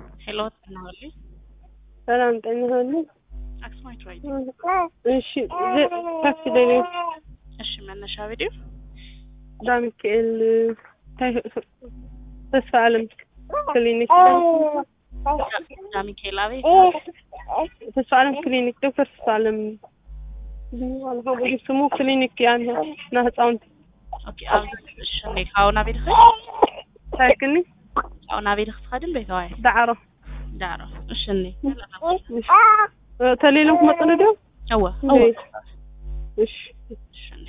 ሄሎ ትናወሊ ሰላም ጤና ይስጥልኝ። አክስማይት ራይት እሺ ዝ- ታክሲ ላይ ነኝ። እሺ መነሻ ቪዲዮ ዳሚካኤል ታይ- ተስፋ ዓለም ክሊኒክ ዳሚካኤል አቤት ተስፋ ዓለም ክሊኒክ ዶክተር ተስፋ ዓለም ስሙ ክሊኒክ ያን ና ህፃውንቲ ኦኬ ኣብዚ እሺ እኔ ካብኡና ቤት ኸ ታይክኒ ካብኡና ቤት ክትኸድን ቤተዋይ ዳዕሮ ዳዕሮ እሺ እኔ ተሌሎም ክመፅሉ ዶ እወ እወ እሺ እሺ እኔ